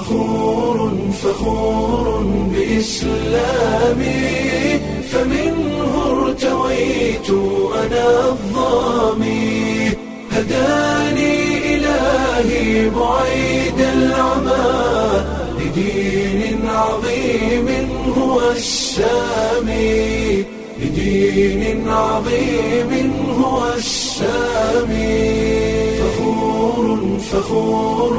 فخور فخور بإسلامي فمنه ارتويت أنا الظامي هداني إلهي بعيد العمى لدين عظيم هو السامي لدين عظيم هو السامي فخور فخور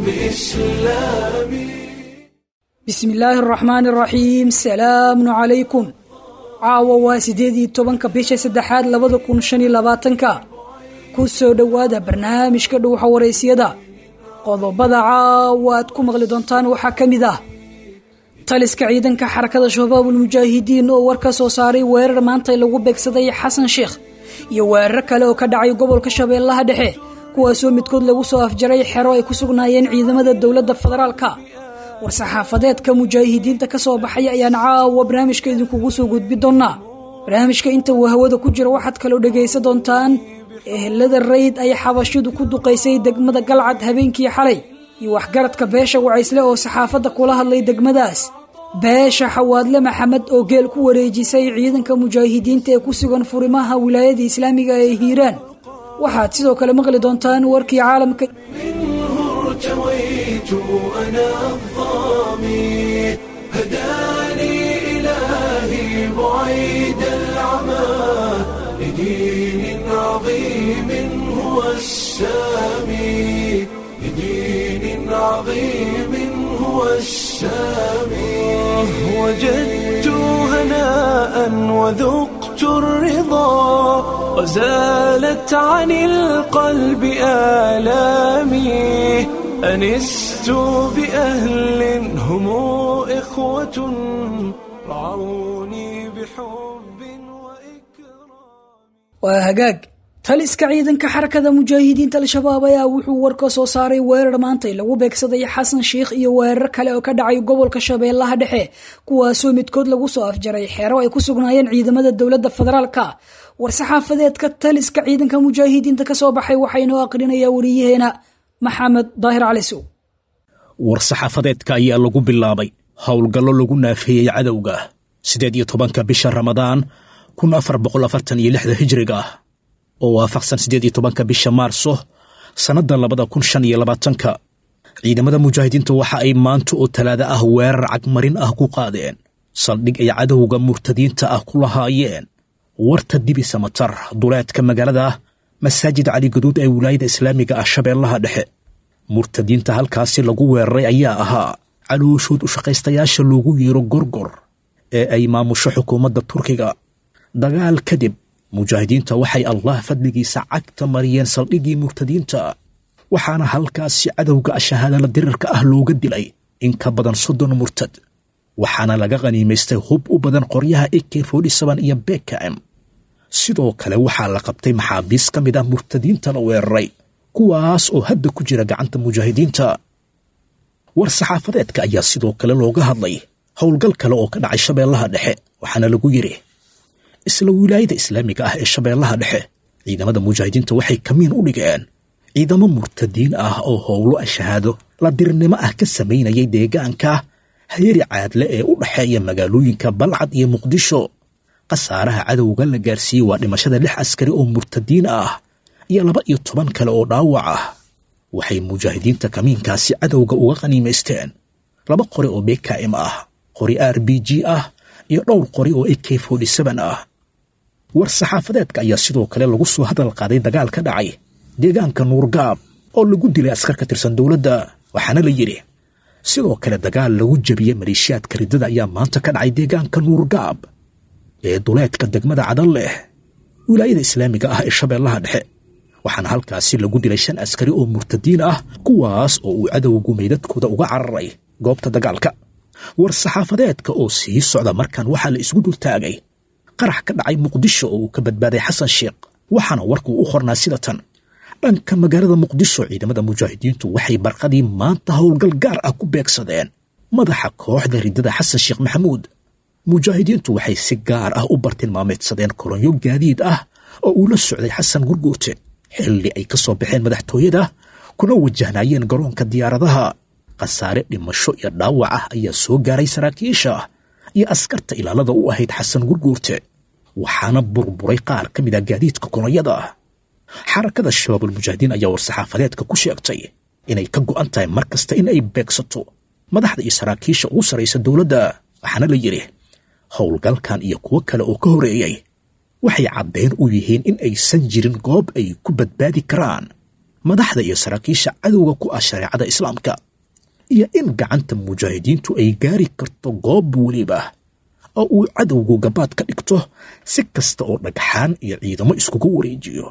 بإسلامي bismi illaahi araxmaani araxiim salaamun calaykum caawa waa siddeed iyo tobanka bisha saddexaad labada kun shan iyo labaatanka ku soo dhowaada barnaamijka dhuuxa waraysyada qodobada caawa aad ku maqli doontaan waxaa ka mid ah taliska ciidanka xarakada shabaabul mujaahidiin oo war ka soo saaray weerar maanta lagu beegsaday xasan sheekh iyo weerar kale oo ka dhacay gobolka shabeellaha dhexe kuwaasoo midkood lagu soo afjaray xero ay ku sugnaayeen ciidamada dowladda federaalka war-saxaafadeedka mujaahidiinta ka soo baxay ayaan caawa barnaamijka idinkugu soo gudbi doonnaa barnaamijka inta uu hawada ku jiro waxaad kaloo dhegaysan doontaan ehelada rayd ay xabashidu ku duqaysay degmada galcad habeenkii xalay iyo waxgaradka beesha wacaysle oo saxaafadda kula hadlay degmadaas beesha xawaadle maxamed oo geel ku wareejisay ciidanka mujaahidiinta ee ku sugan furimaha wilaayada islaamiga ee hiiraan waxaad sidoo kale maqli doontaan warkii caalamka منه ارتويت أنا الظامي هداني إلهي بعيد العمى لدين عظيم هو السامي لدين عظيم هو السامي وجدت هناء وذقت الرضا وزالت عن القلب آلامي أنست بأهل هم إخوة رعوني بحب وإكرام waa hagaag taliska ciidanka xarakada mujaahidiinta al-shabaab ayaa wuxuu war ka soo saaray weerar maantay lagu beegsaday xasan sheikh iyo weerar kale oo ka dhacay gobolka shabeellaha dhexe kuwaasoo midkood lagu soo afjaray xero ay ku sugnaayeen ciidamada dowladda federaalka war-saxaafadeedka taliska ciidanka mujaahidiinta ka soo baxay waxaa inoo aqrinayaa wariyaheena maxamed daahir cali sow war-saxaafadeedka ayaa lagu bilaabay howlgallo lagu naafeeyey cadowga siddeed iyo tobanka bisha ramadaan kun afar boqol afartan iyo lixda hijriga ah oo waafaqsan siddeed iyo tobanka bisha maarso sannadda labada kun shan iyo labaatanka ciidamada mujaahidiintu waxa ay maanta oo talaada ah weerar cagmarin ah ku qaadeen saldhig ay cadowga murtadiinta ah ku lahaayeen warta dibi samatar duleedka magaalada masaajid cali gaduud ee wilaayada islaamiga ah shabeellaha dhexe murtadiinta halkaasi lagu weeraray ayaa ahaa calooshood u shaqaystayaasha loogu yeero gorgor ee ay maamusho xukuumadda turkiga dagaal kadib mujaahidiinta waxay allah fadligiisa cagta mariyeen saldhiggii murtadiinta waxaana halkaasi cadowga shahaadala dirirka ah looga dilay in ka badan soddon murtad waxaana laga qhaniimaystay hub u badan qoryaha ak iyo bekam sidoo kale waxaa la qabtay maxaabiis ka mid ah murtadiinta la weeraray kuwaas oo hadda ku jira gacanta mujaahidiinta war-saxaafadeedka ayaa sidoo kale looga hadlay howlgal kale oo ka dhacay shabeellaha dhexe waxaana lagu yidhi isla wilaayada islaamiga ah ee shabeellaha dhexe ciidamada mujaahidiinta waxay kamiin u dhigeen ciidamo murtadiin ah oo howlo shahaado la dirnimo ah ka samaynayay deegaanka hayari caadle ee u dhexeeya magaalooyinka balcad iyo muqdisho khasaaraha cadowga la gaarsiiyey waa dhimashada lix askari oo murtadiin ah iyo laba iyo toban kale oo dhaawac ah waxay mujaahidiinta kamiinkaasi cadowga uga qhaniimaysteen laba qori oo bkm ah qori r b g ah iyo dhowr qori oo ak ah war-saxaafadeedka ayaa sidoo kale lagu soo hadal qaaday dagaal ka dhacay deegaanka nuurgaab oo lagu dilay askar ka tirsan dowladda waxaana la yidhi sidoo kale dagaal lagu jebiyey maleeshiyaadka riddada ayaa maanta ka dhacay deegaanka nuurgaab ee duleedka degmada cadal leh wilaayada islaamiga ah ee shabeellaha dhexe waxaana halkaasi lagu dilay shan askari oo murtadiin ah kuwaas oo uu cadowgu meydadkooda uga cararay goobta dagaalka war-saxaafadeedka oo sii socda markan waxaa la isgu dultaagay qarax ka dhacay muqdisho oo uu ka badbaaday xasan sheekh waxaana warkuu u qornaa sida tan dhanka magaalada muqdisho ciidamada mujaahidiintu waxay barqadii maanta howlgal gaar ah ku beegsadeen madaxa kooxda riddada xasan sheekh maxamuud mujaahidiintu waxay si gaar ah u bartilmaameedsadeen kolonyo gaadiid ah oo uu la socday xasan gurguute xilli ay ka soo baxeen madaxtooyada kuna wajahnaayeen garoonka diyaaradaha khasaare dhimasho iyo dhaawac ah ayaa soo gaaray saraakiisha iyo askarta ilaalada u ahayd xasan gurguurte waxaana burburay qaar ka mid a gaadiidka kolonyada xarakada shabaabulmujaahidiin ayaa war-saxaafadeedka ku sheegtay inay ka go'an tahay mar kasta in ay beegsato madaxda iyo saraakiisha ugu sarraysa dowladda waxaana la yidhi howlgalkan iyo kuwo kale oo ka horeeyey waxay caddayn u yihiin in aysan jirin goob ay ku badbaadi karaan madaxda iyo saraakiisha cadowga ku ah shareecada islaamka iyo in gacanta mujaahidiintu ay gaari karto goob weliba oo uu cadowgu gabaad ka dhigto si kasta oo dhagxaan iyo ciidamo iskugu wareejiyo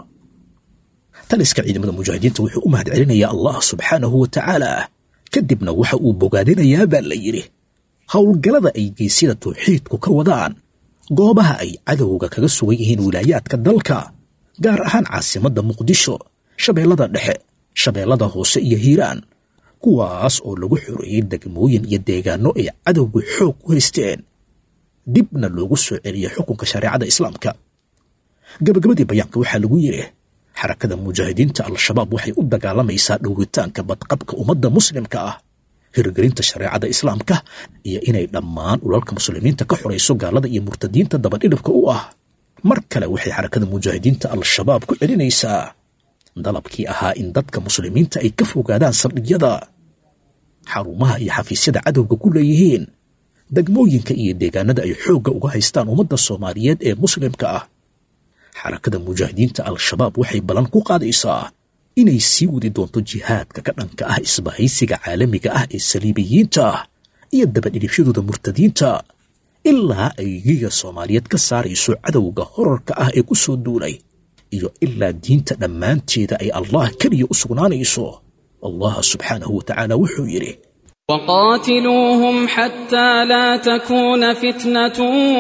taliska ciidamada mujaahidiinta wuxuu u mahad celinayaa allah subxaanahu wa tacaala kadibna waxa uu bogaadinayaa baa la yidhi howlgallada ay geysyada tawxiidku ka wadaan goobaha ay cadowga kaga sugan yihiin wilaayaadka dalka gaar ahaan caasimadda muqdisho shabeellada dhexe shabeellada hoose iyo hiiraan kuwaas oo lagu xoreeyey degmooyin iyo deegaanno ay cadowgu xoog ku haysteen dibna loogu soo celiyey xukunka shareecada islaamka gabagabadii bayaanka waxaa lagu yidhi xarakada mujaahidiinta al-shabaab waxay u dagaalamaysaa dhowritaanka badqabka ummadda muslimka ah hirgelinta shareecada islaamka iyo inay dhammaan ulalka muslimiinta ka xorayso gaalada iyo murtadiinta dabadhidhibka u ah mar kale waxay xarakada mujaahidiinta al-shabaab ku celinaysaa dalabkii ahaa in dadka muslimiinta ay ka fogaadaan saldhigyada xarumaha iyo xafiisyada cadowga ku leeyihiin degmooyinka iyo deegaanada ay xoogga uga haystaan ummadda soomaaliyeed ee muslimka ah xarakada mujaahidiinta al-shabaab waxay ballan ku qaadaysaa inay sii wadi doonto jihaadka ka dhanka ah isbahaysiga caalamiga ah ee saliibiyiinta ah iyo dabadhidhibshadooda murtadiinta ilaa ay giga soomaaliyeed ka saarayso cadowga horarka ah ee ku soo duulay iyo ilaa diinta dhammaanteeda ay allah keliya u sugnaanayso allah subxaanahu wa tacaala wuxuu yidhi وقاتلوهم حتى لا تكون فتنة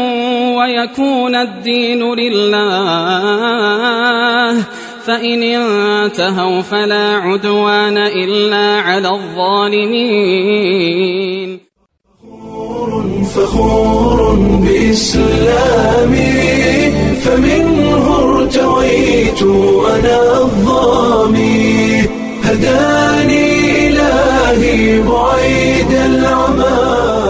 ويكون الدين لله فإن انتهوا فلا عدوان إلا على الظالمين فخور بإسلامي فمنه ارتويت أنا الظامي هداني إلهي بعيد العمى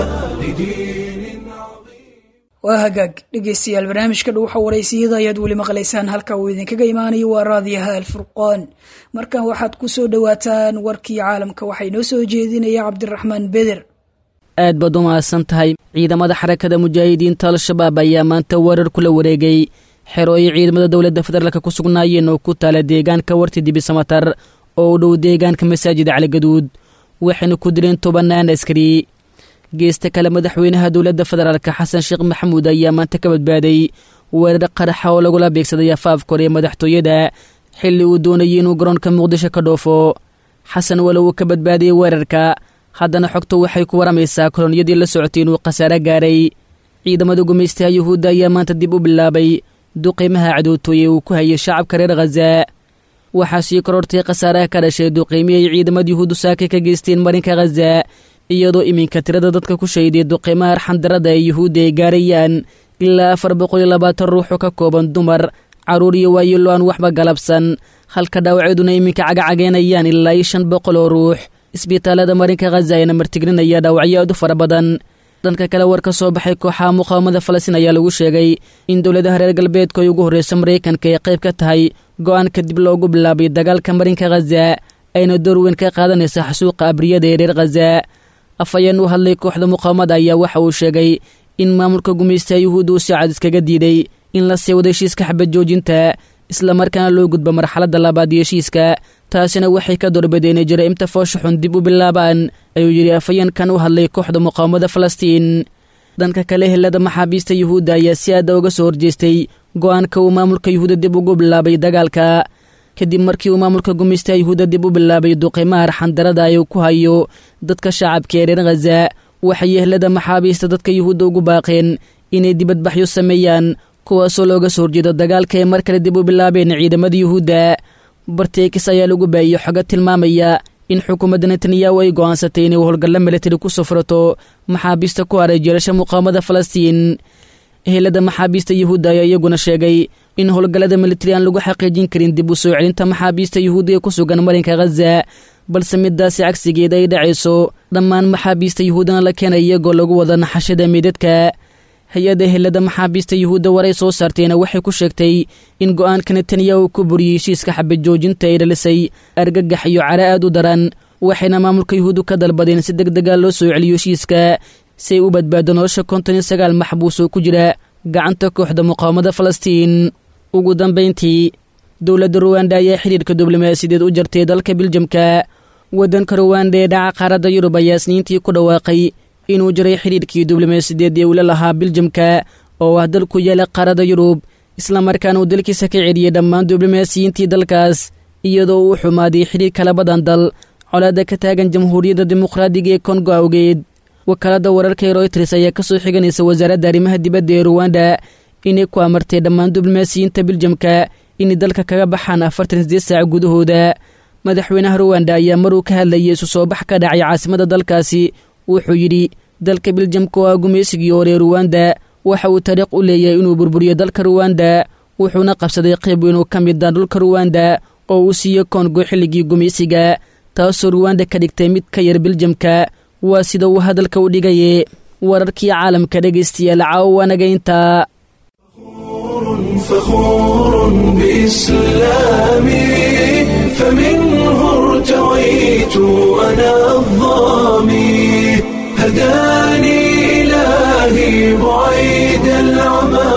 لدين عظيم waa hagaag dhegaystayaal barnaamijka dhuuxa waraysiyada ayaad weli maqlaysaan halka uu idinkaga imaanayo waa raadiyaha alfurqaan markan waxaad ku soo dhowaataan warkii caalamka waxaa inoo soo jeedinaya cabdiraxmaan beder aad baad u mahadsan tahay ciidamada xarakada mujaahidiinta al-shabaab ayaa maanta weerar kula wareegay xerooyo ciidamada dowladda federaalka ku sugnaayeen oo ku taala deegaanka warti dibisamatar oo u dhow deegaanka masaajida caligaduud waxayna ku dileen tobannaan askari geesta kale madaxweynaha dowladda federaalka xasan sheekh maxamuud ayaa maanta ka badbaaday weerar qaraxa oo lagula beegsaday afaaf kore ee madaxtooyada xilli uu doonayay inuu garoonka muqdisho ka dhoofo xasan walow uu ka badbaadiyey weerarka haddana xogtu waxay ku waramaysaa kolonyadii la socotay inuu khasaare gaaray ciidamada gumaystaha yuhuudda ayaa maanta dib u bilaabay duqiimaha cadowtooye uu ku hayay shacabka reer khaza waxaa sii korortay khasaaraha ka dhashay duqiimii ay ciidamada yuhuuddu saakay ka geysteen marinka khaza iyadoo iminka tirada dadka ku shayday duqiimaha arxandarada ee yuhuudda ay gaarayaan ilaa afar boqol iyo labaatan ruux oo ka kooban dumar carruur iyo waayilo aan waxba galabsan halka dhaawaceeduna iminka cagacageenayaan ilaa iyo shan boqol oo ruux isbitaalada marinka khaza ayana martigrinaya dhaawacyo aad u fara badan dhanka kale war ka soo baxay kooxaha muqaawamada falastiin ayaa lagu sheegay in dowladaha reer galbeedka ay ugu horreysa maraykanka ay qayb ka tahay go'aan kadib loogu bilaabay dagaalka marinka khaza ayna door weyn ka qaadanaysa xasuuqa abriyada ee reer khaza afhayeen u hadlay kooxda muqaawamada ayaa waxa uu sheegay in maamulka gumaystaha yuhuudda uu si cad iskaga diiday in la sii wado heshiiska xabad joojinta islamarkaana loo gudbo marxaladda labaad iyo heshiiska taasina waxay ka doorbideen inay jaraa'imta foosha xun dib u bilaabaan ayuu yidhi afhayeenkan u hadlay kooxda muqaawamada falastiin dhanka kale helada maxaabiista yuhuudda ayaa si aada uga soo horjeestay go'aanka uu maamulka yuhuudda dib ugu bilaabay dagaalka kadib markii uu maamulka gumaystaha yuhuudda dib u bilaabay duqiimaha arxandarada ay ku hayo dadka shacabka ee reer khaza waxay ehlada maxaabiista dadka yuhuudda ugu baaqeen inay dibadbaxyo sameeyaan kuwaasoo looga soo horjeedo dagaalka ay mar kale dib u bilaabeen ciidamada yuhuudda barteekis ayaa lagu baayey xoga tilmaamaya in xukuumadda netanyahu ay go'aansatay inay howlgalla milatari ku safrato maxaabiista ku haray jeelasha muqaawamada falastiin ehelada maxaabiista yuhuudda ayaa iyaguna sheegay in howlgallada militari aan lagu xaqiijin karin dib u soo celinta maxaabiista yuhuudda ee ku sugan marinka khaza balse midaasi cagsigeeda ay dhacayso dhammaan maxaabiista yuhuudana la keenay iyagoo lagu wada naxashada meydadka hay-adda helada maxaabiista yuhuudda waray soo saarteena waxay ku sheegtay in go'aanka netanyahu ku buriyey heshiiska xabad joojinta ay dhalisay argagax iyo cara aad u daran waxayna maamulka yuhuuddu ka dalbadeen si deg dega loo soo celiyo heshiiska si ay u badbaado nolosha konton iyo sagaal maxbuus oo ku jira gacanta kooxda muqaawamada falastiin ugu dambayntii dowladda ruwanda ayaa xidhiirka diblomaasiyadeed u jartay dalka biljamka waddanka ruwanda ee dhaca qaaradda yurub ayaa isniintii ku dhawaaqay inuu jiray xidhiirkii diblomaasiyadeed ee ula lahaa biljamka oo ah dalku yaala qaaradda yurub islamarkaana uu dalkiisa ka celiyey dhammaan diblomaasiyiintii dalkaas iyadoo uu xumaaday xidhiirka labadan dal colaadda ka taagan jamhuuriyadda dimuqraadiga ee kongo awgeed wakaaladda wararka ee royters ayaa ka soo xiganaysa wasaaradda arrimaha dibadda ee ruwanda inay ku amartay dhammaan diblomaasiyiinta biljamka inay dalka kaga baxaan afartan sideed saac gudahooda madaxweynaha ruwanda ayaa maruu ka hadlayay isu soo bax ka dhacay caasimada dalkaasi wuxuu yidhi dalka biljamka waa gumaysigii hore ruwanda waxa uu taariikh u leeyahay inuu burburiyo dalka ruwanda wuxuuna qabsaday qayb weyn oo ka mid ah dhulka ruwanda oo uu siiyo kongo xilligii gumaysiga taasoo ruwanda ka dhigtay mid ka yar biljamka waa sida uu hadalka u dhigaye wararkii caalamka dhegaystayaal caawana intaa فخور بإسلامي فمنه ارتويت أنا الظامي هداني إلهي بعيد العمى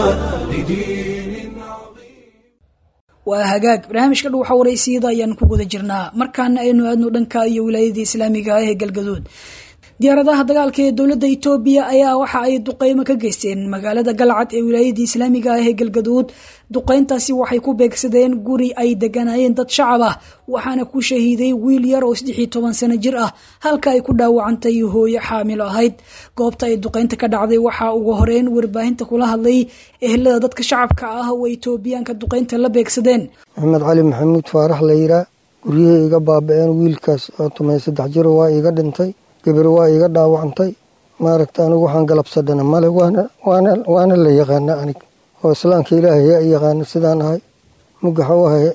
لدين عظيم waa hagaag barnaamijka dhuuxa waraysiyada ayaan ku guda jirnaa markaana aynu aadno dhanka iyo wilaayadii islaamiga ah ee galgaduud diyaaradaha dagaalka ee dowladda itoobiya ayaa waxa ay duqeymo ka geysteen magaalada galcad ee wilaayadii islaamiga ah ee galgaduud duqeyntaasi waxay ku beegsadeen guri ay deganayeen dad shacab ah waxaana ku shahiiday wiil yar oo saddexiyo toban sano jir ah halka ay ku dhaawacantay hooyo xaamilo ahayd goobta ay duqeynta ka dhacday waxaa ugu horeyn warbaahinta kula hadlay ehelada dadka shacabka ah oo itoobiyaanka duqeynta la beegsadeen maxamed cali maxamuud faarax layraa guryihii iga baaba-een wiilkaas oo tumay saddex jiro waa iga dhintay gabar waa iga dhaawacantay maaragta anigu waxaan galabsadhana male waana la yaqaana anig oo islaamka ilaahay yaa yaqaana sidaan ahay mugaxa u ahay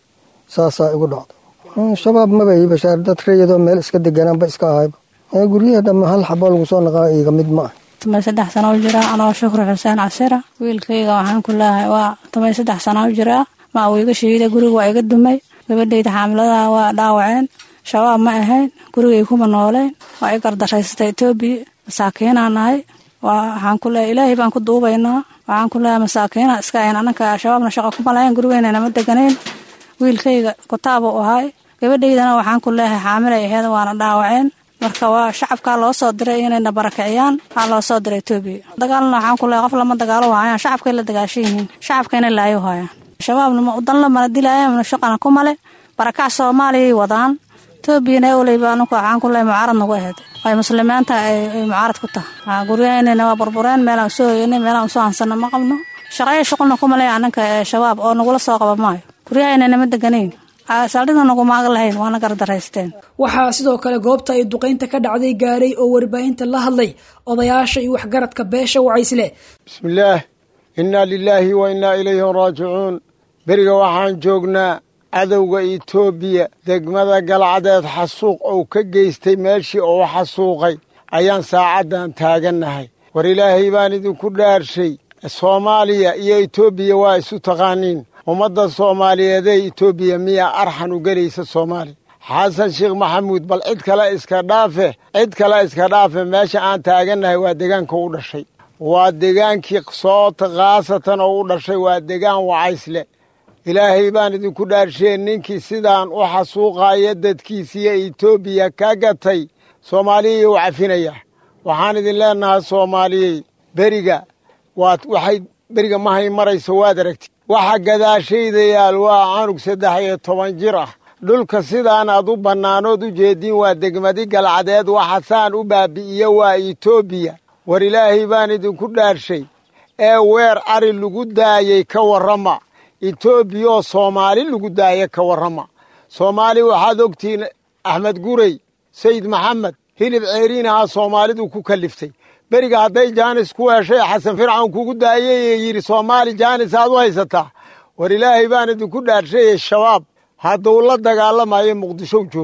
saasaa igu dhacda shabaab maba ii bashaar dad rayadoo meel iska deganaanba iska ahayba guryaha dhamma hal xabo lagu soo naqaa iiga mid ma ah tumay saddex sana u jiraa anoo shukri xuseen casira wiilkayga waxaan ku leehay waa tumay saddex sana u jiraa ma uu iga shiiday guriga waa iga dumay gabadhayda xaamiladaha waa dhaawaceen shabaab ma ahayn gurigay kuma nooleen waa i gardaraysatay etoobiya masaakiinaa nahay waxaan ku leehay ilaahay baan ku duubaynaa waxaan ku leehay masaakiina iska ahayn ananka shabaabna shaqa kuma lahayn gurigeyna nama deganayn wiilkayga kutaaba u ahay gabadhaydana waxaan ku leehay xaamilay aheed waana dhaawaceen marka waa shacabkaa loo soo diray inayna barakiciyaan waxaa loo soo diray etoobiya dagaalna waxaan ku leehay qof lama dagaalo waayaan shacabkay la dagaashan yihiin shacabkayna laayo haayaan shabaabna danla mana dilaayaan shaqana kumale barakac soomaaliyay wadaan etoobiyana oleyba anku waxaan ku leehay mucaarad nagu aheed ay muslimiinta ay mucaarad ku tahay guryahaynana waa burbureen meelaan usoo hoyanay meelaan usoo hansana ma qabno shaqaya shuqulna kuma leeya ananka shabaab oo nagula soo qaba maayo guryahayna nama deganayn saldhigna nagumaaga lahayn waana gardaraysteen waxaa sidoo kale goobta ay duqeynta ka dhacday gaaray oo warbaahinta la hadlay odayaasha iyo waxgaradka beesha wacaysle bismillaah innaa lilaahi wa innaa ilayhi raajicuun beriga waxaan joognaa cadowga itoobiya degmada galcadeed xasuuq ou ka geystay meeshii ou xasuuqay ayaan saacaddan taagannahay war ilaahay baan idinku dhaarshay soomaaliya iyo etoobiya waa isu taqaaniin ummadda soomaaliyeedee etoobiya miyaa arxan u gelaysa soomaaliya xasan sheekh maxamuud bal cid kale iska dhaafe cid kale iska dhaafe meesha aan taagannahay waa degaanka u dhashay waa degaankii soota khaasatan oo u dhashay waa degaan wacaysle ilaahay baan idinku dhaarsheen ninkii sidaan u xasuuqaaya dadkiisiiyo etoobiya ka gatay soomaaliyay u cafinayaa waxaan idin leennahay soomaaliyey beriga waad waxay beriga mahay maraysa waad aragti waxa gadaashayda yaal waa canug saddex iyo toban jir ah dhulka sidaan aad u bannaanood u jeediin waa degmadi galcadeed waxasaan u baabi'iyo waa etoobiya war ilaahay baan idinku dhaarshay ee weer ari lagu daayey ka warrama etoobiya oo soomaali lagu daaya ka warrama soomaali waxaad ogtihiin axmed gurey sayid maxamed hilib ceeriin ahaa soomaalidu ku kalliftay beriga hadday jaanis ku heshay xasan fircawn kugu daayay ee yidhi soomaali jaanis aad u haysataa war ilaahay baan idinku dhaarshaye shabaab hadduu la dagaalamayo muqdishow joogaa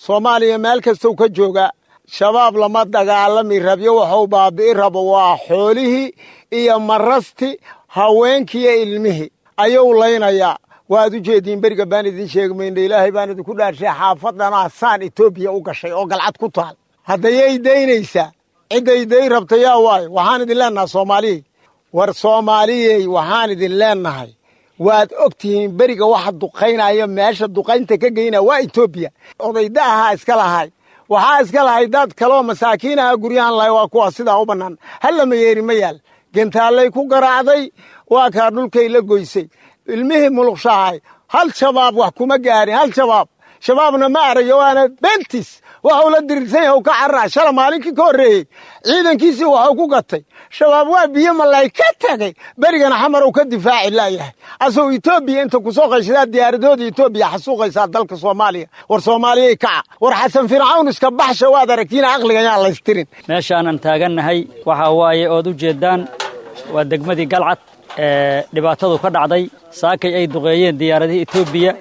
soomaaliya meel kastou ka jooga shabaab lama dagaalami rabyo waxuu baabi'i rabo waa xoolihii iyo marasti haweenkiiyo ilmihii ayuu laynayaa waad u jeediin beriga baan idin sheegi mayna ilaahay baan idinku dhaarshay xaafadana saan etoobiya u gashay oo galcad ku taal haddayay daynaysaa cidday day rabta yaa waayo waxaan idin leennahay soomaaliyey war soomaaliyey waxaan idin leennahay waad og tihiin beriga waxa duqaynaya meesha duqaynta ka geynaya waa etoobiya odayda ahaa iska lahay waxaa iska lahay dad kaloo masaakiinaha guryahan lahay waa kuwa sidaa u bannaan hallama yeeri ma yaal gentaallay ku garaacday waa kaa dhulkay la goysay ilmihii muluqshahay hal shabaab wax kuma gaarin hal shabaab shabaabna ma arayo waana bentis waxuu la dirirsan yahay u ka carraa shala maalinkii ka horreeyey ciidankiisii waxuu ku gatay shabaab waa biyo malay ka tegay berigana xamar uu ka difaaci laayahay asuu etoobiya inta kusoo qayshadaa diyaaradooda etoobiya xasuuqaysaa dalka soomaaliya war soomaaliyay kaca war xasan fircawn iska baxsha waad aragtiina aqliga yaan laystirin meeshaanan taagannahay waxaa waaye ood u jeeddaan waa degmadii galcad ee dhibaatadu ka dhacday saakay ay duqeeyeen diyaaradihii etoobiya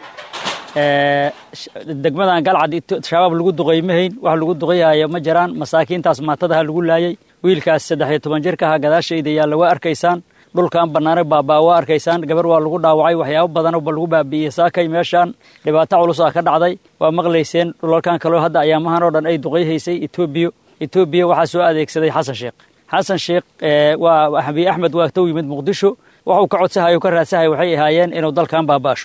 degmadan galcad shabaab lagu duqeymahayn wax lagu duqeyhayo ma jiraan masaakiintaas maatadaha lagu laayay wiilkaas saddex iyo toban jirkaha gadaashayda yaalla waa arkaysaan dhulkan bannaane baabaa waa arkaysaan gabar waa lagu dhaawacay waxyaabo badanba lagu baabi'iyey saakay meeshaan dhibaato culus ah ka dhacday waa maqlayseen dhulalkan kaloo hadda ayaamahan oo dhan ay duqeyhaysay etoobiya etoobiya waxaa soo adeegsaday xasan sheekh xasan sheekh waa abiy axmed waa tow yimid muqdisho waxuu ka codsahayo ka raadsahay waxay ahaayeen inuu dalkan baabaasho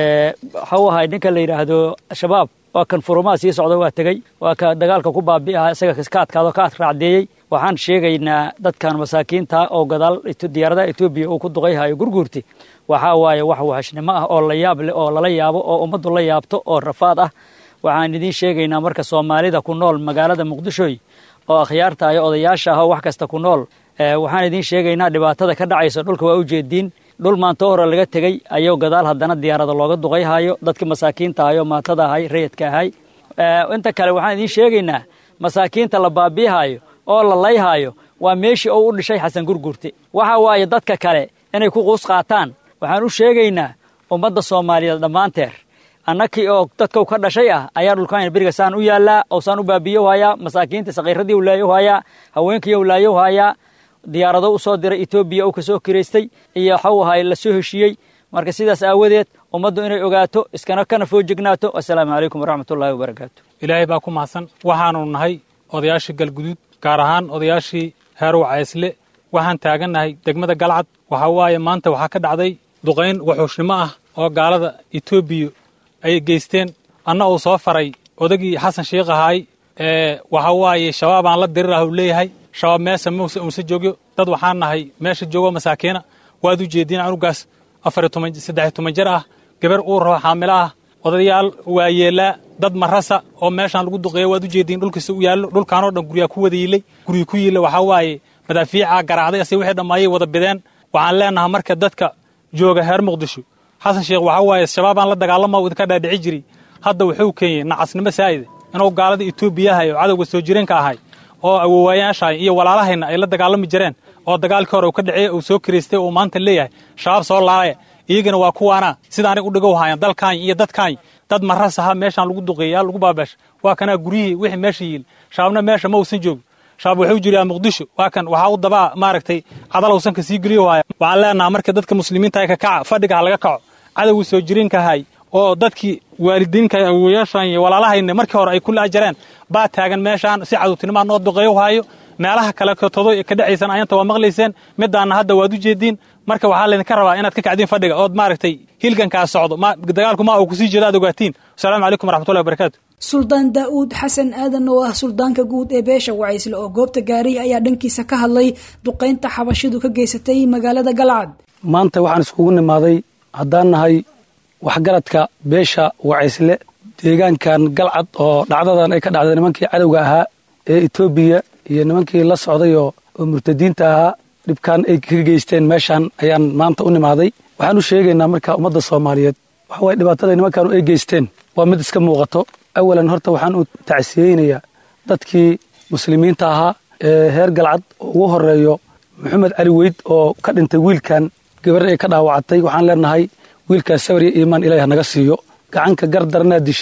waxau ahay ninka la yidhaahdo shabaab waa kan furumaa sii socda waa tegey waa ka dagaalka ku baabi'aha isaga ka adkaado ka raacdeeyey waxaan sheegaynaa dadkan masaakiinta oo gadaal diyaaradaha etoobiya uu ku duqayhayo gurguurti waxaa waaye wax wahashnimo ah oo la yaab leh oo lala yaabo oo ummaddu la yaabto oo rafaad ah waxaan idiin sheegaynaa marka soomaalida ku nool magaalada muqdishoy oo akhyaarta iyo odayaasha ah oo wax kasta ku nool waxaan idiin sheegaynaa dhibaatada ka dhacaysa dhulka waa u jeediin dhul maanto hore laga tegey ayuu gadaal haddana diyaarada looga duqayhayo dadkii masaakiinta ahay oo maatada ahay rayidka ahay inta kale waxaan idiin sheegaynaa masaakiinta la baabiihayo oo la layhayo waa meeshii uu u dhishay xasan gurgurte waxa waaye dadka kale inay ku quus qaataan waxaan u sheegaynaa ummadda soomaaliyeed dhammaanteer annakii oo dadkau ka dhashay ah ayaa dhulkaan beriga saan u yaallaa oo saan u baabiiyo hayaa masaakiinta sakiiradii u laayo hayaa haweenkii u laayo hayaa diyaarado u soo diray etoobiya uu ka soo kiraystay iyo waxau ahay la soo heshiiyey marka sidaas aawadeed ummaddu inay ogaato iskana kana foojignaato assalaamu calaykum waraxmatullaahi wabarakaatu ilaahay baa ku mahadsan waxaanu nahay odayaashii galguduud gaar ahaan odayaashii heerow caysle waxaan taagannahay degmada galcad waxaa waaye maanta waxaa ka dhacday duqayn waxuushnimo ah oo gaalada etoobiya ay geysteen anna uu soo faray odagii xasan sheikh ahaay ee waxa waaye shabaabaan la dirirah uu leeyahay shabaab meesa muse unse joogyo dad waxaan nahay meesha joogo masaakiina waad u jeediin anugaas afar toban saddex toban jir ah gabar uu rabo xaamilo ah odayaal waayeelaa dad marasa oo meeshaan lagu duqeeya waad u jeediin dhulkiisa u yaallo dhulkaanoo dhan guryaa ku wada yiilay guryi ku yiilla waxaa waaye madaafiicaa garaacday ase wixii dhammaayay wada bideen waxaan leenahay marka dadka jooga heer muqdisho xasan sheekh waxaa waaye shabaabaan la dagaalama idinka dhaadhici jiri hadda wuxuu keenyey nacasnimo saa'ida inuu gaalada etoobiyahay oo cadowga soo jireenka ahay oo awoowayaashahay iyo walaalahayna ay la dagaalami jireen oo dagaalkii hore uu ka dhacey uu soo kiraystay uu maanta leeyahay shabaab soo laalaya iyagana waa kuwaana sidaanay u dhigow haayaan dalkaany iyo dadkaany dad maras aha meeshaan lagu duqeeyaa lagu baabaasha waa kanaa guryihii wixii meesha yiil shabaabna meesha ma uusan joogin shabaab wuxuu jiriyaa muqdisho waa kan waxaa u dabaa maaragtay cadalowsan ka sii geliyo haaya waxaan leenaha marka dadka muslimiinta ka kaca fadhiga ha laga kaco cadowgii soo jireenka ahay oo dadkii waalidiinka awooyaashan iyo walaalahayna markii hore ay ku laajareen baa taagan meeshaan si cadowtinimaa noo duqeeyo haayo meelaha kale todo ka dhacaysan ayanta waa maqlayseen midaanna hadda waad u jeediin marka waxaa laydinka rabaa inaad ka kacdiin fadhiga ood maaragtay hilgankaa socdo dagaalku ma uu kusii jeedo aad ogaatiin wasalaamu calaykum waraxmatullahi wabarakaatu suldaan daa'uud xasan aadan oo ah suldaanka guud ee beesha wacaysle oo goobta gaaray ayaa dhankiisa ka hadlay duqaynta xabashidu ka geysatay magaalada galcad maanta waxaan iskugu nimaaday haddaan nahay waxgaradka beesha wacaysle deegaankan galcad oo dhacdadan ay ka dhacday nimankii cadowga ahaa ee etoobiya iyo nimankii la socday oo murtadiinta ahaa dhibkan ay ka geysteen meeshaan ayaan maanta u nimaaday waxaan u sheegaynaa marka ummadda soomaaliyeed waxa waye dhibaatada nimankaanu ay geysteen waa mid iska muuqato awalan horta waxaan u tacsiyeynayaa dadkii muslimiinta ahaa ee heer galcad oo ugu horeeyo maxamed cali weyd oo ka dhintay wiilkan gabar ay ka dhaawacatay waxaan leenahay wiilkaas sabar iyo iimaan ilaah naga siiyo gacanka gardaranaa dishay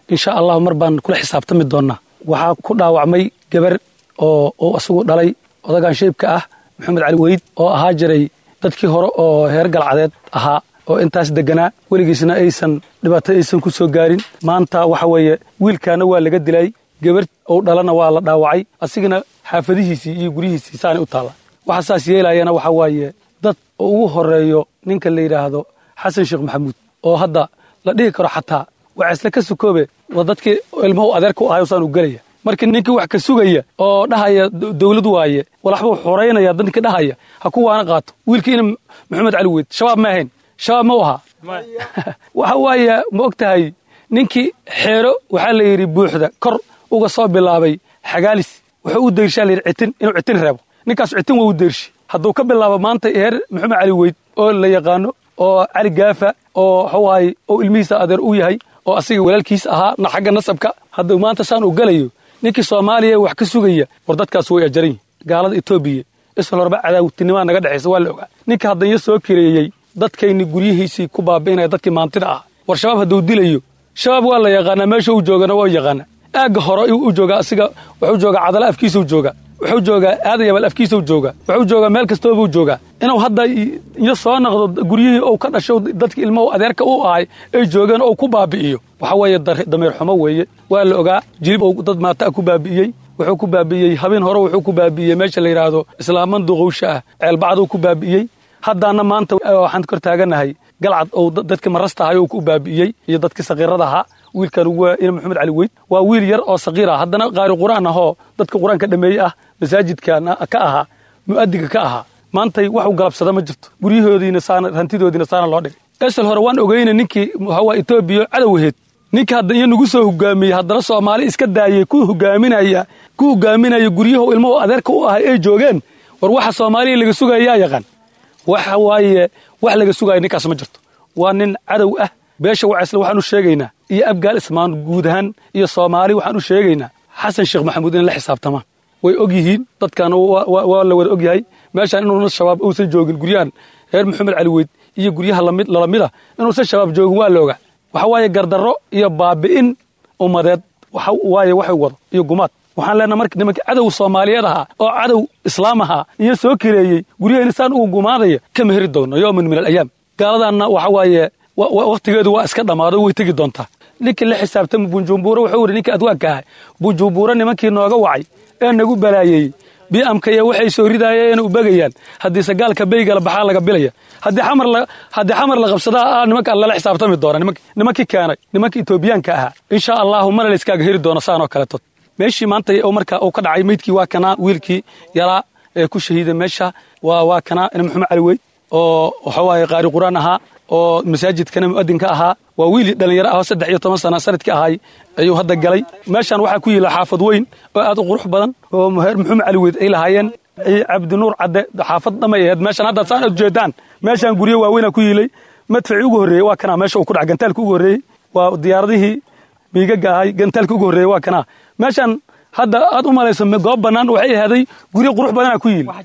insha allahu mar baan kula xisaabtami doonnaa waxaa ku dhaawacmay gabar oo uu isagu dhalay odagaan shaybka ah maxamed cali weyd oo ahaa jiray dadkii hore oo heer galcadeed ahaa oo intaas deganaa weligiisna aysan dhibaato aysan ku soo gaarin maanta waxa weeye wiilkaana waa laga dilay gabar uu dhalana waa la dhaawacay asigana xaafadihiisii iyo guryihiisii saanay u taalla waxa saas yeelayana waxa waaye dad ugu horeeyo ninka la yidhaahdo xasan sheekh maxamuud oo hadda la dhihi karo xataa wacaysle ka sukoobe waa dadkii ilmuhu adeerka u ahay saan u gelaya marka ninkii wax ka sugaya oo dhahaya dawlad waaye walaxbuu xoraynaya dadkii dhahaya ha ku waana qaato wiilkiina maxamed cali weyd shabaab ma ahayn shabaab ma u ahaa waxa waaye ma og tahay ninkii xeero waxaa la yidhi buuxda kor uga soo bilaabay xagaalis wuxuu u dayrshaa la yidhi citin inuu citin reebo ninkaas citin waa u dayrshi hadduu ka bilaabo maanta heer maxamed cali weyd oo la yaqaano oo cali gaafa oo waxawaaye oo ilmihiisa adeer u yahay oo asiga walaalkiis ahaa na xagga nasabka hadduu maanta saan u galayo ninkii soomaaliya wax ka sugaya war dadkaas way ajaran yihin gaalada etoobiya isla horba cadaawtinimaa naga dhexaysa waa la ogaa ninka haddanya soo kireeyey dadkayni guryihiisii ku baabi'inaya dadkii maantida ah war shabaab hadduu dilayo shabaab waa la yaqaanaa meesha uu joogana waa yaqaana aagga hore u jooga asiga wuxuu joogaa cadala afkiisau jooga wuxuu joogaa aadayabal afkiisau jooga wuxuu joogaa meel kastoobuu joogaa inuu hadda iyo soo naqdo guryihii ou ka dhasho dadki ilmahu adeerka u ahay ay joogeen ou ku baabi'iyo waxa weeye dameer xumo weeye waa la ogaa jilib ou dad maata ku baabi'iyey wuxuu ku baabi'iyey habeen hore wuxuu ku baabi'iyey meesha la yidhaahdo islaaman duqowsha ah ceelbacduu ku baabi'iyey haddaana maanta waxaan kor taaganahay galcad ou dadkii marasta ahay ou ku baabi'iyey iyo dadkii sakiirada ahaa wiilkan waa ina maxamed cali weyd waa wiil yar oo sakiir ah haddana qaari qur'aan ahoo dadka qur-aanka dhameeye ah masaajidkan ka ahaa mu'adiga ka ahaa maantay waxu galabsada ma jirto guryahoodiina saana hantidoodiina saana loo dhigay esel hore waan ogeyna ninkii waxawaa etoobiya cadowheed ninka hadda iyo nagu soo hogaamiyey haddana soomaali iska daayey ku hogaaminaya ku hogaaminaya guryahu ilmuhu adeerka u ahay ay joogeen war waxa soomaaliya laga sugaya yaa yaqaan waxa waaye wax laga sugaya ninkaas ma jirto waa nin cadow ah beesha wacaysle waxaan u sheegaynaa iyo abgaal ismaan guud ahaan iyo soomaali waxaan u sheegaynaa xasan sheekh maxamuud inay la xisaabtamaan way og yihiin dadkan waa la wada og yahay meeshaan inuuna shabaab uusan joogin guryahan reer maxamed cali weyd iyo guryaha lalamida inuusan shabaab joogin waa la ogaa waxa waaye gardarro iyo baabi'in ummadeed waaye waxay wado iyo gumaad waxaan leenaha marka nimanka cadow soomaaliyeed ahaa oo cadow islaam ahaa iyo soo kireeyey guryaheena saan ugu gumaadaya kama heri doonno yooman min alayaam gaaladanna waxa waaye wakhtigeedu waa iska dhammaado way tegi doontaa ninkii la xisaabtama bunjumbuuro wuxuu yidhi ninkii adwaanka ahay bunjumbuuro nimankii nooga wacay ee nagu balaayeeyey biamkaya waxay soo ridaayeen u begayaan haddii sagaalka beygala baxaa laga bilaya haddii xamar la qabsadaa nimanka lala xisaabtami doona nimankii keenay nimankii etoobiyaanka ahaa insha allahu mana layskaaga heri doono saanoo kaleeto meeshii maanta marka uu ka dhacay meydkii waa kanaa wiilkii yaraa ee ku shahiiday meesha waa kanaa ina maxamed cali weyd oo waxawaaye qaari quraan ahaa oo masaajidkana mu'adinka ahaa waa wiil dhallinyaro ah oo saddex iyo toban sana sanadkii ahay ayuu hadda galay meeshaan waxaa ku yila xaafad weyn oo aad u qurux badan oo heer maxamed cali weyd ay lahaayeen cabdinuur cadde xaafad dhamay aheed meeshaan haddaad saan ujeedaan meeshaan guryo waaweynaa ku yilay madfacii ugu horreeyey waa kanaa meesha uu ku dhaca gantaalka ugu horreeyey waa diyaaradihii miigaga ahay gantaalka ugu horreeyey waa kanaa meeshaan hadda aad u malayso goob bannaan waxay ahaaday guryo qurux badanaa ku yili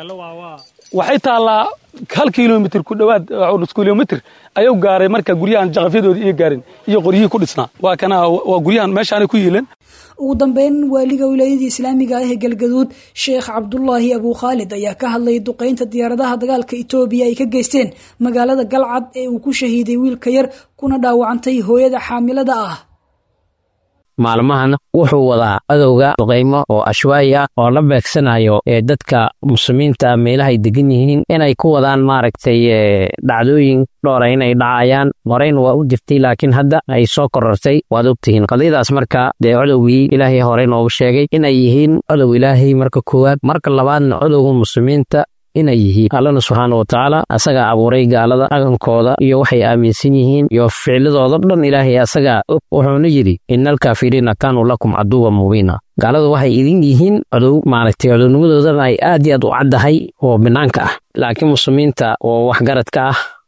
waxay taallaa hal kilomitr ku dhowaad nus kilomitr ayuu gaaray marka guryahan jaqafyadoodii iyo gaarin iyo qoryihii ku dhisnaa waa kana waa guryahan meeshaanay ku yiileen ugu dambeyn waaliga wilaayadii islaamiga ah ee galgaduud sheekh cabdulaahi abuu khaalid ayaa ka hadlayay duqaynta diyaaradaha dagaalka etoobiya ay ka geysteen magaalada galcad ee uu ku shahiiday wiilka yar kuna dhaawacantay hooyada xaamilada ah maalmahan wuxuu wadaa adowga duqaymo oo ashwaayi ah oo la beegsanayo ee dadka muslimiinta meelahay degan yihiin inay ku wadaan maaragtay dhacdooyin dhowra inay dhacayaan horeyn waa u jirtay laakiin hadda ay soo korortay waad ogtihiin qadiyadaas marka dee codowgii ilaahay hore noogu sheegay inay yihiin codow ilaahay marka koowaad marka labaadna codowga muslimiinta inay yihiin allana subxaana wa tacaala asagaa abuuray gaalada dhaqankooda iyo waxay aaminsan yihiin iyo ficladooda dhan ilaahay asagaa og wuxuuna yidhi ina alkaafiriina kaanuu lakum caduwa mubiina gaaladu waxay idin yihiin codow maaragtay codownimadoodana ay aad iyo aad u caddahay oo banaanka ah laakiin muslimiinta oo waxgaradka ah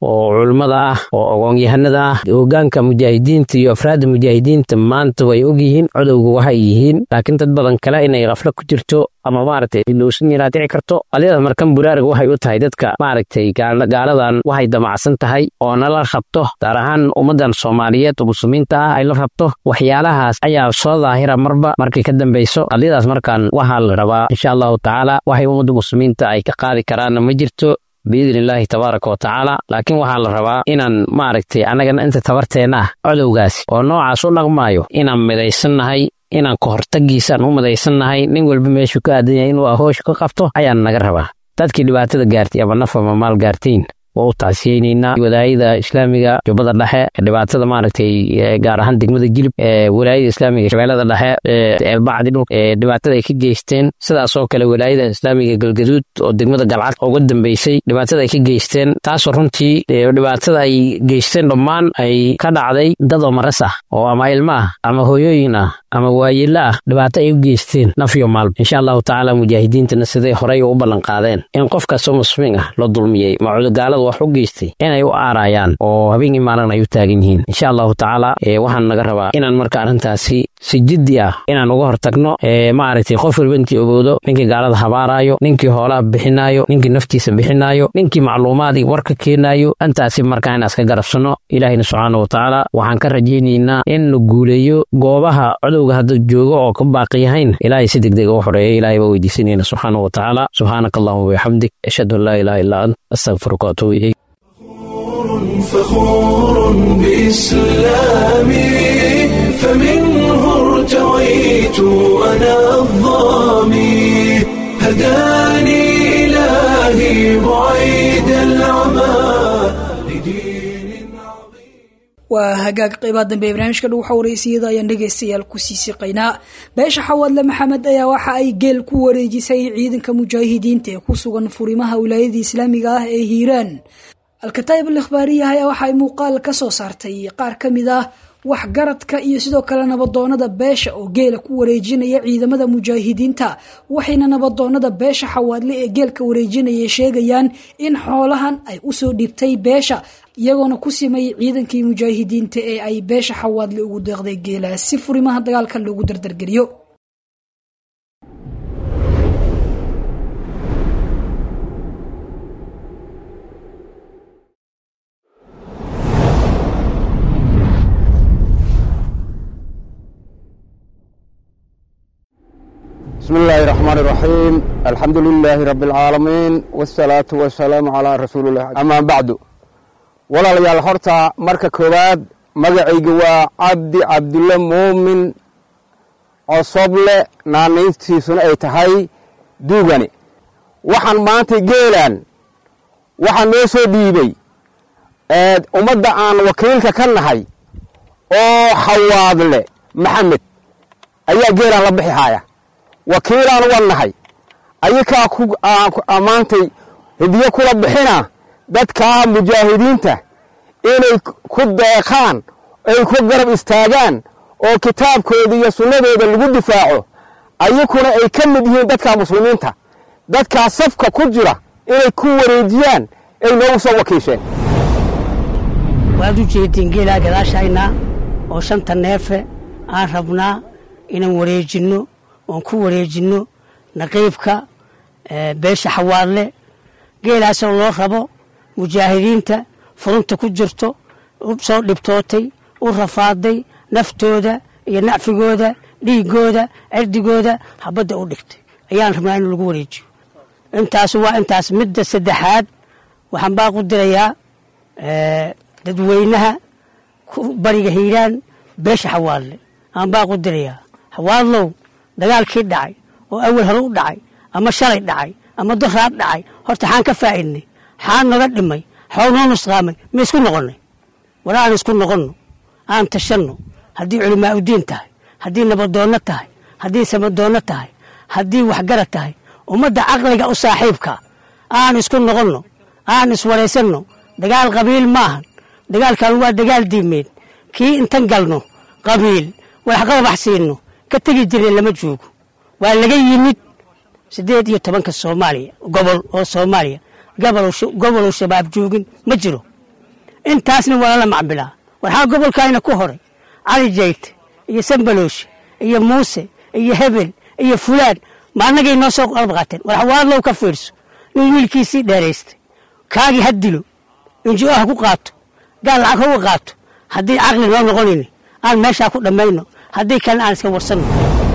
oo culummada ah oo ogoonyahanada ah hogaanka mujaahidiinta iyo afraadda mujaahidiinta maanta way ogyihiin codowga waxay yihiin laakiin dad badan kale inay kaflo ku jirto ama maaragtay ilowsan yaraa dhici karto qaliyadas markan buraarga waxay u tahay dadka maaragtay gaaladan waxay damacsan tahay oo nala rabto gaar ahaan ummaddan soomaaliyeed oo muslimiinta ah ay la rabto waxyaalahaas ayaa soo daahira marba markay ka dambeyso qadiyadaas markaan waxaa la rabaa insha allahu tacaala waxay ummadda muslimiinta ay ka qaadi karaanna ma jirto biidni illaahi tabaaraka wa tacaala laakiin waxaa la rabaa inaan maaragtay annagana inta tabarteenna ah codowgaas oo noocaas u dhaqmaayo inaan midaysannahay inaan ka hortagiisaan u midaysannahay nin walba meeshuu ka aadan yahay inuu ahooshu ka qabto ayaan naga rabaa dadkii dhibaatada gaartay ama naf ama maal gaartayn waa u taasiyeynaynaa walaayada islaamiga jubbada dhexe dhibaatada maaragtay gaar ahaan degmada jilib walaayada islaamiga shabeellada dhexe eelbacdi dhul dhibaatada ay ka geysteen sidaasoo kale walaayada islaamiga galgaduud oo degmada galcad uga dambeysay dhibaatada ay ka geysteen taasoo runtii dhibaatada ay geysteen dhammaan ay ka dhacday dad oo maras ah oo ama ilmo ah ama hooyooyin ah ama waayelo ah dhibaato ay u geysteen nafyo maalba insha allahu tacaala mujaahidiintana siday horey u ballan qaadeen in qof kastoo muslimiin ah la dulmiyey macudogaalada wax u geystay inay u aarayaan oo habeenkii maalin ay u taagan yihiin insha allahu tacaala waxaan naga rabaa inaan marka arrintaasi si jiddi ah inaan uga hortagno maaragtay qof walba intii ogowdo ninkii gaalada habaaraayo ninkii hoolaha bixinaayo ninkii naftiisa bixinaayo ninkii macluumaad iyo warka keenaayo intaasi markaa inaan iska garabsanno ilaahina subxaana wa tacaala waxaan ka rajaynaynaa in la guuleeyo goobaha codowga hadda joogo oo ka baaqi yahayn ilaahay si degdeg u xoreeya ilaahay baa weydiisanayna subxaana wa tacaala subxaanaka allahuma wabixamdik ashhadu an laa ilaha illaa ant astaqfiruka waatubu ilayk فخور بإسلامي فمنه ارتويت أنا الظامي هداني إلهي بعيد العمى waa hagaag qeybaha dambe ee barnaamijka dhow xawreysiyada ayaan dhegaystayaal kusii siqaynaa beesha xawaadle maxamed ayaa waxa ay geel ku wareejisay ciidanka mujaahidiinta ee ku sugan furimaha wilaayada islaamiga ah ee hiiraan alkataayib al ikhbaariya ayaa waxa ay muuqaal ka soo saartay qaar ka mid ah waxgaradka iyo sidoo kale nabadoonada beesha oo geela ku wareejinaya ciidamada mujaahidiinta waxayna nabadoonada beesha xawaadle ee geelka wareejinaya sheegayaan in xoolahan ay usoo dhibtay beesha iyagoona ku simay ciidankii mujaahidiinta ee ay beesha xawaadle ugu deeqday geelaas si furimaha dagaalka loogu dardargeliyo بسم الله الرحمن الرحيم الحمد لله رب العالمين والصلاة والسلام على رسول الله أما بعد ولا ليال هرتا مركا كوباد مقعيق عبد عبد الله مؤمن عصبل نانيستي سنة اي تهي دوغاني waxaan maanta geelaan waxaa noo soo dhiibay ummadda aan wakiilka ka nahay oo xawaadle maxamed ayaa geelaan la bixi haya wakiilaan uga nahay ayakaa ku ammaantay hidiyo kula bixina dadkaa mujaahidiinta inay ku deeqaan ay ku garab istaagaan oo kitaabkooda iyo sunnadooda lagu difaaco ayakuna ay ka mid yihiin dadka muslimiinta dadkaa safka ku jira inay ku wareejiyaan ay noogu soo wakiisheen waad u jeediin geelaa gadaashayna oo shanta neefe aan rabnaa inaan wareejinno oon ku wareejinno naqiibka beesha xawaadle geelaasoo loo rabo mujaahidiinta furunta ku jirto u soo dhibtootay u rafaaday naftooda iyo nacfigooda dhiigooda cirdigooda habadda u dhigtay ayaan rabnaa in lagu wareejiyo intaas waa intaas midda saddexaad waxaan baaq u dirayaa dadweynaha bariga hiiraan beesha xawaadle aan baaq u dirayaa xawaadlow dagaalkii dhacay oo awal hore u dhacay ama shalay dhacay ama daraad dhacay horta xaan ka faa'idnay xaan naga dhimay xoog noo nusqaamay ma isku noqonnay war aan isku noqonno aan tashanno haddii culimaa udiin tahay haddii nabadoonno tahay haddii samadoonno tahay haddii waxgarad tahay ummadda caqliga u saaxiibka aan isku noqonno aan iswaraysanno dagaal qabiil maahan dagaalkan waa dagaal diimeed kii intan galno qabiil waxqabax siinno ka tegi jireen lama joogo waa laga yimid siddeed iyo tobanka soomaaliya gobol oo soomaaliya gobolow shabaab joogin ma jiro intaasna waa lala macbilaa waxaa gobolkayna ku horay cali jayte iyo sambaloosh iyo muuse iyo hebel iyo fulaan ma annagay noo soo qalab qaateen war xawaadlow ka fiirso nin wiilkiisii dheeraystay kaagii ha dilo injo ha ku qaato gaal lacag hauga qaato haddii caqli noo noqonayni aan meeshaa ku dhammayno haddii kalena aan iska warsanno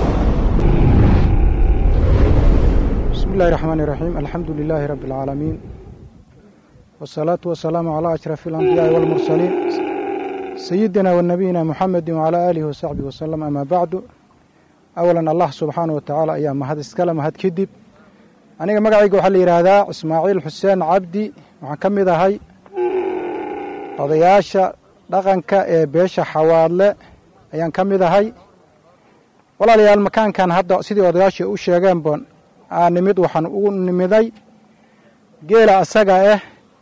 بسم الله الرحمن الرحيم الحمد لله رب العالمين والصلاة والسلام على أشرف الأنبياء والمرسلين سيدنا ونبينا محمد وعلى آله وصحبه وسلم أما بعد أولا الله سبحانه وتعالى أيام مهد اسكال مهد كدب أنا مقعيق وحل هذا إسماعيل حسين عبدي وحكم ذا هاي قضياشا dhaqanka ee beesha xawaadle ayaan ka mid ahay walaalayaal makaankan hadda sidii odayaashii u sheegeen boon aa nimid waxaan ugu nimiday geela asaga ah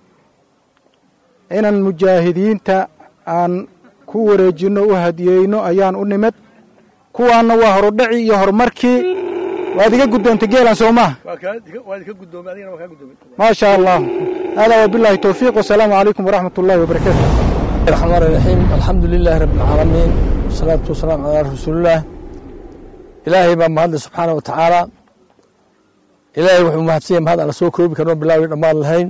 inaan mujaahidiinta aan ku wareejinno u hadiyeyno ayaan u nimid kuwaanna waa horudhaci iyo horumarkii waad iga guddoontay geelan soo maha maa sha allah haadaa wabilaahi towfiiq wasalaamu calaykum waraxmat ullahi wabarakaatu الرحمن الرحيم الحمد لله رب العالمين والصلاة والسلام على رسول الله إلهي بان مهد سبحانه وتعالى إلهي وحو مهدسية مهد على سوى كروبي كانوا بالله ودمان الهين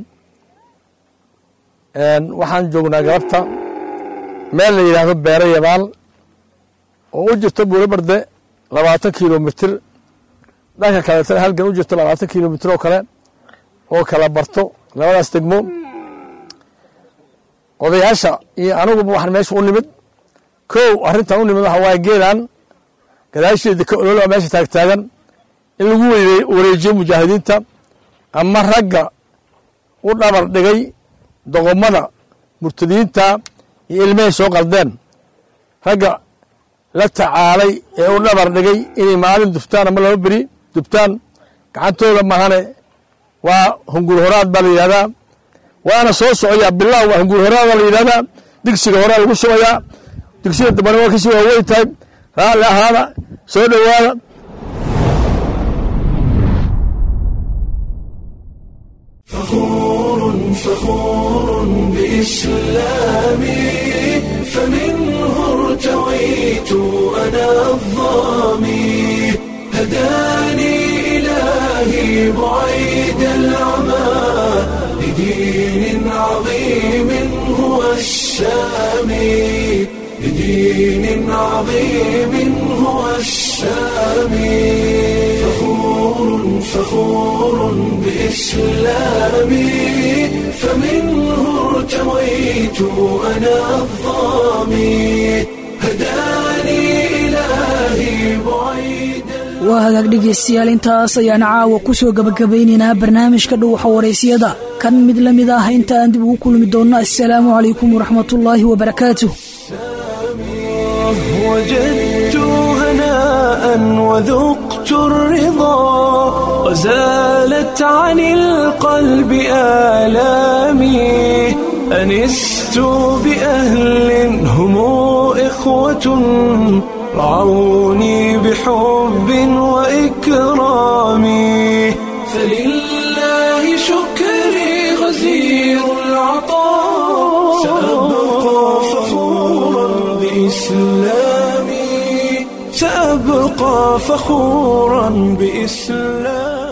waxaan joognaa galabta meel la yidhaahdo beere yabaal oo u jirta buuro barde labaatan kilomitir dhanka kaleetana halgan u jirto labaatan kilomitir oo kale oo kala barto labadaas degmo odayaasha iyo aniguba waxaan meesha u nimid kow arrintan u nimid waxa waaye geelan gadaasheeda ka ololaa meesha taagtaagan in lagu wareejiyo mujaahidiinta ama ragga u dhabar dhigay doqomada murtadiinta iyo ilmahay soo qaldeen ragga la tacaalay ee u dhabar dhigay inay maalin dubtaan ama laba beri dubtaan gacantooda mahane waa hungur horaad baa la yidhahdaa waana soo socoyaa bilaw waa hungur horaada la yidhahdaa digsiga horaa lagu shubayaa digsiga dambana waa kasii waaweyn tahay raalli ahaada soo dhowaada فخور فخور بإسلامي فمنه ارتويت أنا الظامي هداني إلهي بعيد العمى لدين عظيم هو السامي لدين عظيم هو السامي فخور فخور بإسلامي فمنه ارتويت أنا الظامي هداني إلهي بعيد waa hagaag dhegaystayaal intaas ayaan caawa ku soo gabagabaynaynaa barnaamijka dhuuxa waraysiyada kan mid la mid ah inta aan dib ugu kulmi doonno assalaamu calaykum waraxmatullaahi wabarakaatuh وجدت هناء وذقت الرضا وزالت عن القلب آلامي أنست بأهل هم إخوة رعوني بحب وإكرام فلله شكري غزير العطاء سأبقى فخورا بإسلامي سأبقى فخورا بإسلامي